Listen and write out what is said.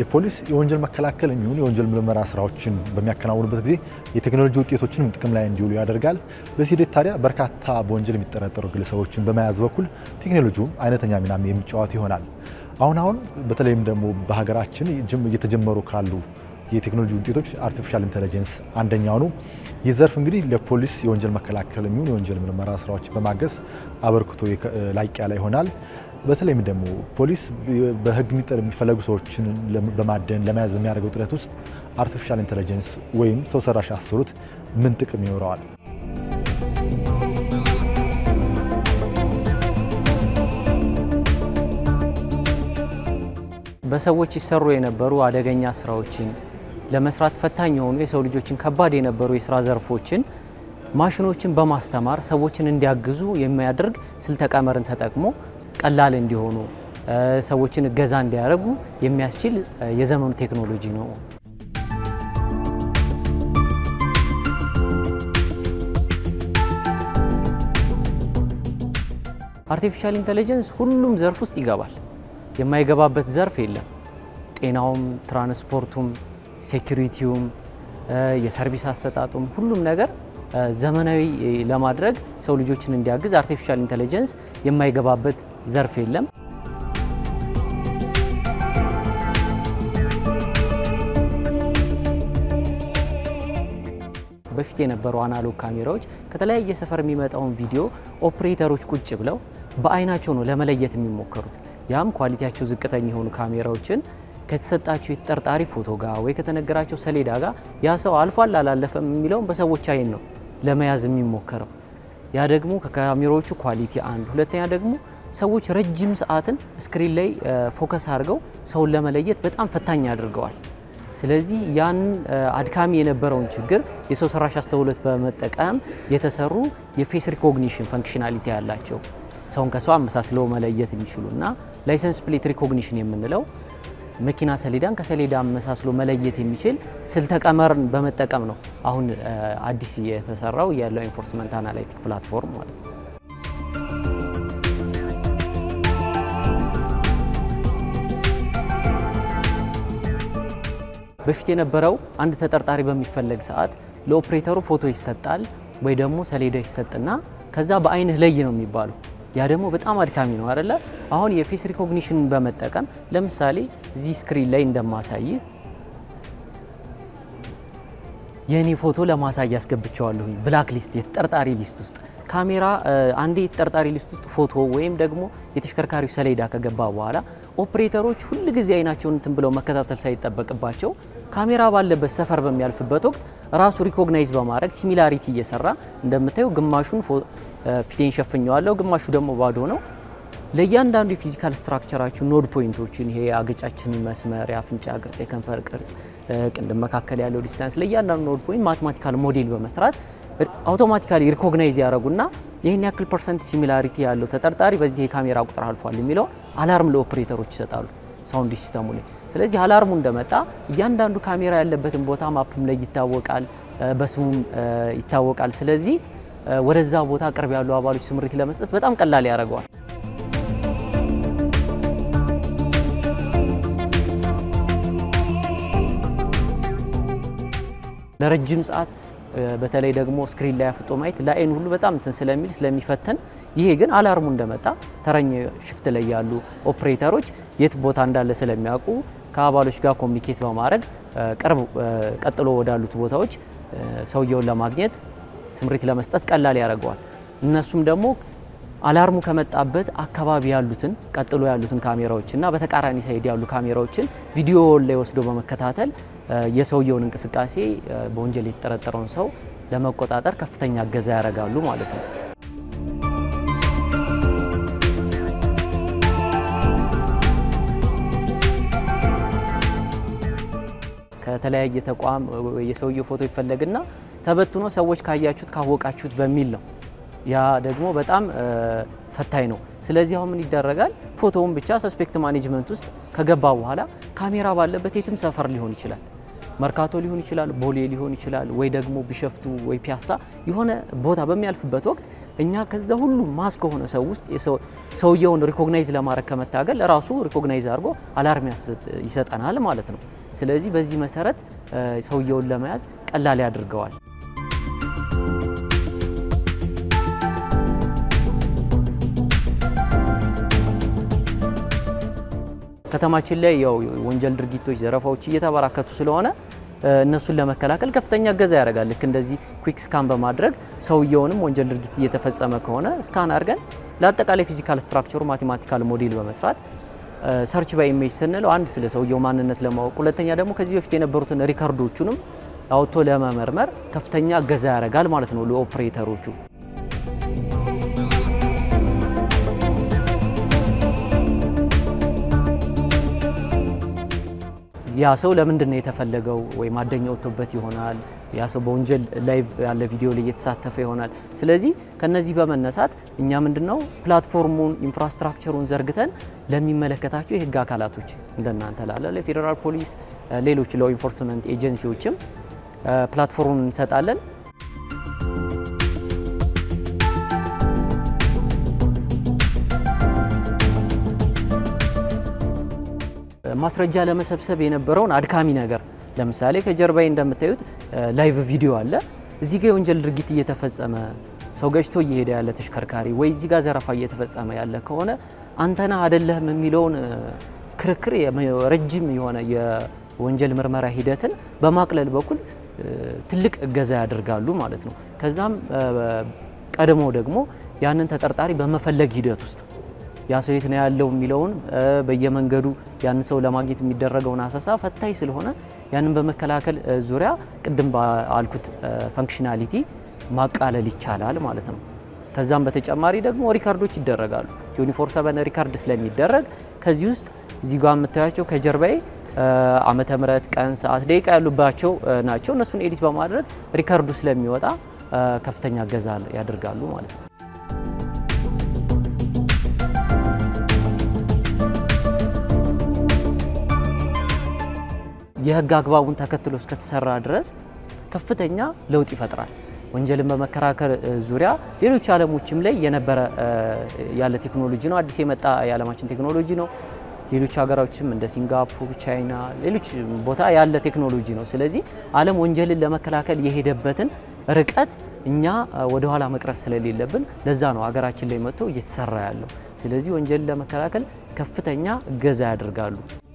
የፖሊስ የወንጀል መከላከል የሚሆን የወንጀል ምርመራ ስራዎችን በሚያከናውንበት ጊዜ የቴክኖሎጂ ውጤቶችንም ጥቅም ላይ እንዲውሉ ያደርጋል። በዚህ ሂደት ታዲያ በርካታ በወንጀል የሚጠረጠሩ ግለሰቦችን በመያዝ በኩል ቴክኖሎጂውም አይነተኛ ሚናም የሚጫወት ይሆናል። አሁን አሁን በተለይም ደግሞ በሀገራችን እየተጀመሩ ካሉ የቴክኖሎጂ ውጤቶች አርቲፊሻል ኢንቴሊጀንስ አንደኛው ነው። ይህ ዘርፍ እንግዲህ ለፖሊስ የወንጀል መከላከል የሚሆን የወንጀል ምርመራ ስራዎች በማገዝ አበርክቶ ላቅ ያለ ይሆናል። በተለይም ደግሞ ፖሊስ በህግ የሚፈለጉ ሰዎችን በማደን ለመያዝ በሚያደርገው ጥረት ውስጥ አርቲፊሻል ኢንቴሊጀንስ ወይም ሰው ሰራሽ አስተውሎት ምን ጥቅም ይኖረዋል? በሰዎች ይሰሩ የነበሩ አደገኛ ስራዎችን ለመስራት ፈታኝ የሆኑ የሰው ልጆችን ከባድ የነበሩ የስራ ዘርፎችን ማሽኖችን በማስተማር ሰዎችን እንዲያግዙ የሚያደርግ ስልተ ቀመርን ተጠቅሞ ቀላል እንዲሆኑ ሰዎችን እገዛ እንዲያደርጉ የሚያስችል የዘመኑ ቴክኖሎጂ ነው። አርቲፊሻል ኢንቴሊጀንስ ሁሉም ዘርፍ ውስጥ ይገባል። የማይገባበት ዘርፍ የለም። ጤናውም፣ ትራንስፖርቱም፣ ሴኩሪቲውም፣ የሰርቪስ አሰጣጡም ሁሉም ነገር ዘመናዊ ለማድረግ ሰው ልጆችን እንዲያግዝ አርቲፊሻል ኢንቴሊጀንስ የማይገባበት ዘርፍ የለም። በፊት የነበሩ አናሎግ ካሜራዎች ከተለያየ ሰፈር የሚመጣውን ቪዲዮ ኦፕሬተሮች ቁጭ ብለው በአይናቸው ነው ለመለየት የሚሞከሩት። ያም ኳሊቲያቸው ዝቅተኛ የሆኑ ካሜራዎችን ከተሰጣቸው የተጠርጣሪ ፎቶ ጋር ወይ ከተነገራቸው ሰሌዳ ጋር ያ ሰው አልፏል አላለፈም የሚለውን በሰዎች አይን ነው ለመያዝ የሚሞከረው። ያ ደግሞ ከካሜራዎቹ ኳሊቲ አንድ፣ ሁለተኛ ደግሞ ሰዎች ረጅም ሰዓትን ስክሪን ላይ ፎከስ አድርገው ሰውን ለመለየት በጣም ፈታኝ አድርገዋል። ስለዚህ ያን አድካሚ የነበረውን ችግር የሰው ሰራሽ አስተውሎት በመጠቀም የተሰሩ የፌስ ሪኮግኒሽን ፈንክሽናሊቲ ያላቸው ሰውን ከሰው አመሳስለው መለየት የሚችሉ እና ላይሰንስ ፕሌት ሪኮግኒሽን የምንለው መኪና ሰሌዳን ከሰሌዳ አመሳስሎ መለየት የሚችል ስልተ ቀመርን በመጠቀም ነው አሁን አዲስ የተሰራው ያለው ኢንፎርስመንት አናላይቲክ ፕላትፎርም ማለት ነው። በፊት የነበረው አንድ ተጠርጣሪ በሚፈለግ ሰዓት ለኦፕሬተሩ ፎቶ ይሰጣል ወይ ደግሞ ሰሌዳ ይሰጥና ከዛ በአይንህ ለይ ነው የሚባለው። ያ ደግሞ በጣም አድካሚ ነው አይደለ? አሁን የፌስ ሪኮግኒሽን በመጠቀም ለምሳሌ እዚህ ስክሪን ላይ እንደማሳይ የእኔ ፎቶ ለማሳይ ያስገብቸዋለሁ ብላክ ሊስት የተጠርጣሪ ሊስት ውስጥ ካሜራ አንዴ የተጠርጣሪ ሊስት ውስጥ ፎቶ ወይም ደግሞ የተሽከርካሪው ሰሌዳ ከገባ በኋላ ኦፕሬተሮች ሁል ጊዜ አይናቸውን እንትን ብለው መከታተል ሳይጠበቅባቸው ካሜራ ባለበት ሰፈር በሚያልፍበት ወቅት ራሱ ሪኮግናይዝ በማድረግ ሲሚላሪቲ እየሰራ እንደምታየው ግማሹን ፊቴን ሸፍኘዋለሁ፣ ግማሹ ደግሞ ባዶ ነው። ለእያንዳንዱ የፊዚካል ስትራክቸራችሁ ኖድ ፖይንቶችን ይሄ አገጫችንን መስመር፣ የአፍንጫ ቅርጽ፣ የከንፈር ቅርጽ፣ ቅንድም መካከል ያለው ዲስታንስ ለእያንዳንዱ ኖድ ፖይንት ማትማቲካል ሞዴል በመስራት አውቶማቲካሊ ሪኮግናይዝ ያደረጉና ይህን ያክል ፐርሰንት ሲሚላሪቲ ያለው ተጠርጣሪ በዚህ የካሜራ ቁጥር አልፏል የሚለው አላርም ለኦፕሬተሮች ይሰጣሉ ሳውንድ ሲስተሙ ላይ። ስለዚህ አላርሙ እንደመጣ እያንዳንዱ ካሜራ ያለበትን ቦታ ማፕም ላይ ይታወቃል፣ በስሙም ይታወቃል። ስለዚህ ወደዛ ቦታ ቅርብ ያሉ አባሎች ስምሪት ለመስጠት በጣም ቀላል ያደርገዋል። ለረጅም ሰዓት በተለይ ደግሞ ስክሪን ላይ አፍጦ ማየት ለአይን ሁሉ በጣም እንትን ስለሚል ስለሚፈተን፣ ይሄ ግን አላርሙ እንደመጣ ተረኛ ሽፍት ላይ ያሉ ኦፕሬተሮች የት ቦታ እንዳለ ስለሚያውቁ ከአባሎች ጋር ኮሚኒኬት በማድረግ ቅርብ ቀጥሎ ወዳሉት ቦታዎች ሰውየውን ለማግኘት ስምሪት ለመስጠት ቀላል ያደርገዋል። እነሱም ደግሞ አላርሙ ከመጣበት አካባቢ ያሉትን ቀጥሎ ያሉትን ካሜራዎችና በተቃራኒ ሳይድ ያሉ ካሜራዎችን ቪዲዮ ላይ ወስዶ በመከታተል የሰውየውን እንቅስቃሴ በወንጀል የተጠረጠረውን ሰው ለመቆጣጠር ከፍተኛ እገዛ ያደርጋሉ ማለት ነው። ከተለያየ ተቋም የሰውየው ፎቶ ይፈለግና ተበትኖ ሰዎች ካያችሁት ካወቃችሁት በሚል ነው። ያ ደግሞ በጣም ፈታኝ ነው። ስለዚህ አሁን ምን ይደረጋል? ፎቶውን ብቻ ሰስፔክት ማኔጅመንት ውስጥ ከገባ በኋላ ካሜራ ባለበት የትም ሰፈር ሊሆን ይችላል፣ መርካቶ ሊሆን ይችላል፣ ቦሌ ሊሆን ይችላል፣ ወይ ደግሞ ቢሸፍቱ ወይ ፒያሳ የሆነ ቦታ በሚያልፍበት ወቅት እኛ ከዛ ሁሉ ማስ ከሆነ ሰው ውስጥ ሰውየውን ሪኮግናይዝ ለማድረግ ከመታገል ራሱ ሪኮግናይዝ አድርጎ አላርም ይሰጠናል ማለት ነው። ስለዚህ በዚህ መሰረት ሰውየውን ለመያዝ ቀላል ያድርገዋል። ከተማችን ላይ ያው ወንጀል ድርጊቶች፣ ዘረፋዎች እየተበራከቱ ስለሆነ እነሱን ለመከላከል ከፍተኛ እገዛ ያደርጋል። ልክ እንደዚህ ኩዊክ ስካን በማድረግ ሰውየውንም ወንጀል ድርጊት እየተፈጸመ ከሆነ ስካን አድርገን ለአጠቃላይ ፊዚካል ስትራክቸሩ ማቴማቲካል ሞዴል በመስራት ሰርች ባይ ኢሜጅ ስንለው አንድ ስለ ሰውየው ማንነት ለማወቅ፣ ሁለተኛ ደግሞ ከዚህ በፊት የነበሩትን ሪከርዶቹንም አውጥቶ ለመመርመር ከፍተኛ እገዛ ያደርጋል ማለት ነው ለኦፕሬተሮቹ። ያ ሰው ለምንድን ነው የተፈለገው? ወይ ማደኛ ወጥቶበት ይሆናል። ያ ሰው በወንጀል ላይቭ ያለ ቪዲዮ ላይ እየተሳተፈ ይሆናል። ስለዚህ ከነዚህ በመነሳት እኛ ምንድነው ፕላትፎርሙን ኢንፍራስትራክቸሩን ዘርግተን ለሚመለከታቸው የህግ አካላቶች እንደናንተ ላለ ለፌዴራል ፖሊስ፣ ሌሎች ሎ ኢንፎርስመንት ኤጀንሲዎችም ፕላትፎርሙን እንሰጣለን። ማስረጃ ለመሰብሰብ የነበረውን አድካሚ ነገር ለምሳሌ ከጀርባዬ እንደምታዩት ላይቭ ቪዲዮ አለ። እዚህ ጋር የወንጀል ድርጊት እየተፈጸመ ሰው ገጭቶ እየሄደ ያለ ተሽከርካሪ ወይ እዚህ ጋር ዘረፋ እየተፈጸመ ያለ ከሆነ አንተና አይደለህም የሚለውን ክርክር ረጅም የሆነ የወንጀል ምርመራ ሂደትን በማቅለል በኩል ትልቅ እገዛ ያደርጋሉ ማለት ነው። ከዛም ቀድሞ ደግሞ ያንን ተጠርጣሪ በመፈለግ ሂደት ውስጥ ያ ሰው የት ነው ያለው የሚለውን በየመንገዱ ያን ሰው ለማግኘት የሚደረገውን አሰሳ ፈታኝ ስለሆነ ያንን በመከላከል ዙሪያ ቅድም ባልኩት ፈንክሽናሊቲ ማቃለል ይቻላል ማለት ነው። ከዛም በተጨማሪ ደግሞ ሪካርዶች ይደረጋሉ። ዩኒፎር ሰበን ሪካርድ ስለሚደረግ ከዚህ ውስጥ እዚህ ጋር የምታያቸው ከጀርባዬ ዓመተ ምሕረት፣ ቀን፣ ሰዓት፣ ደቂቃ ያሉባቸው ናቸው። እነሱን ኤዲት በማድረግ ሪካርዱ ስለሚወጣ ከፍተኛ እገዛ ያደርጋሉ ማለት ነው። የህግ አግባቡን ተከትሎ እስከተሰራ ድረስ ከፍተኛ ለውጥ ይፈጥራል። ወንጀልን በመከራከር ዙሪያ ሌሎች ዓለሞችም ላይ የነበረ ያለ ቴክኖሎጂ ነው። አዲስ የመጣ የዓለማችን ቴክኖሎጂ ነው። ሌሎች ሀገሮችም እንደ ሲንጋፖር፣ ቻይና፣ ሌሎች ቦታ ያለ ቴክኖሎጂ ነው። ስለዚህ ዓለም ወንጀልን ለመከላከል የሄደበትን ርቀት እኛ ወደኋላ መቅረት ስለሌለብን ለዛ ነው ሀገራችን ላይ መጥቶ እየተሰራ ያለው። ስለዚህ ወንጀልን ለመከላከል ከፍተኛ እገዛ ያደርጋሉ።